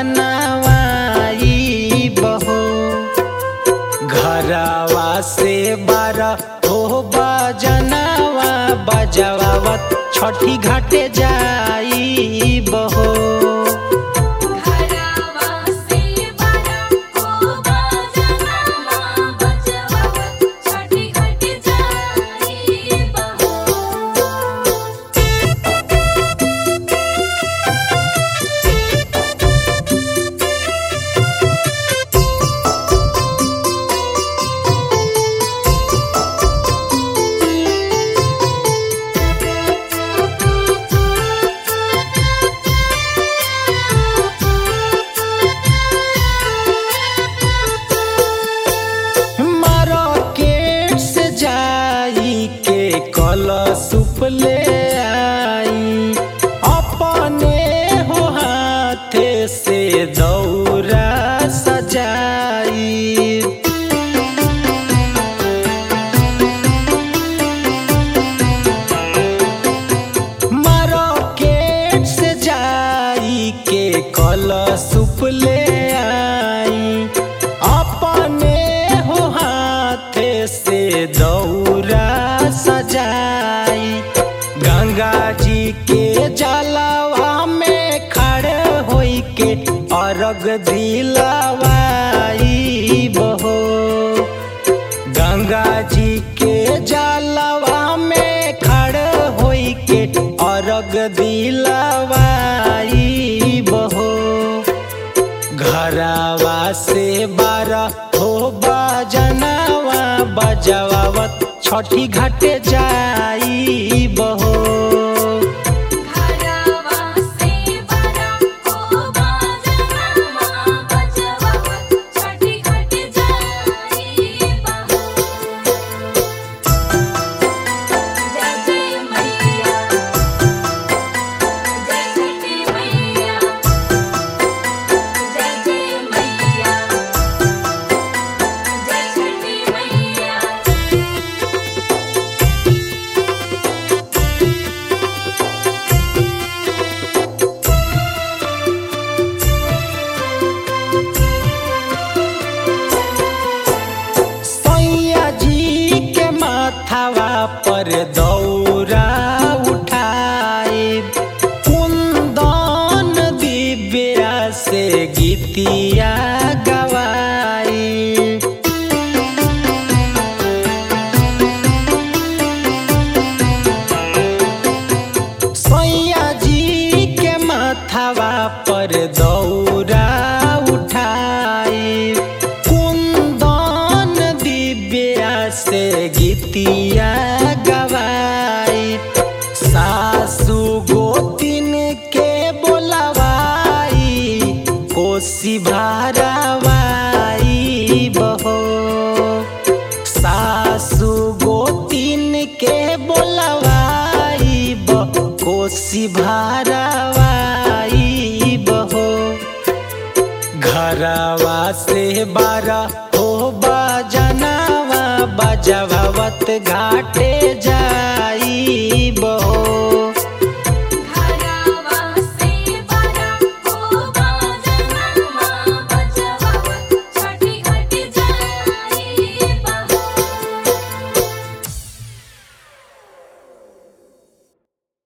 बनवाई बहो घरवा से बारह हो बजनवा बजवावत छठी घाटे जाई बहो घरवा से बारा हो बजनवा बजवावत छठी घाट जाई बहो मार्केट से जाई के कलशुप ले आई अपने हो हाथे से दौरा सजाई मार्केट से जाई के कलशुप ले आई अपने हो हाथे से दौरा सजाई गंगा जी के जलवा में खड़े होई के अर्घ दिलवाई बहो गंगा जी के जलवा में खड़ होई के अर्घ दिलवाई बहो घरवा से बारह हो बजनवा बजवावत छठी घाटे जाई बहो घरवा से बारा हो बजनवा बजवावत छठी घाट जाई बहो जय जय मैया जय छठी मैया जय जय मैया जय छठी मैया सैया जी के माथावा पर दौरा उठाए कुंदन दिव्या से गीतिया गवाई सैया जी के माथावा पर दौरा उठाई कुंदन दिव्या से गीतिया गवाई सासू गोतिन के बोलवाई कोसी भारवाई बहो सासू गोतिन के बोलवाई ब कोसी भारवाई बहो घरवा से बारह हो बजनवा बजवावत घाटे जाई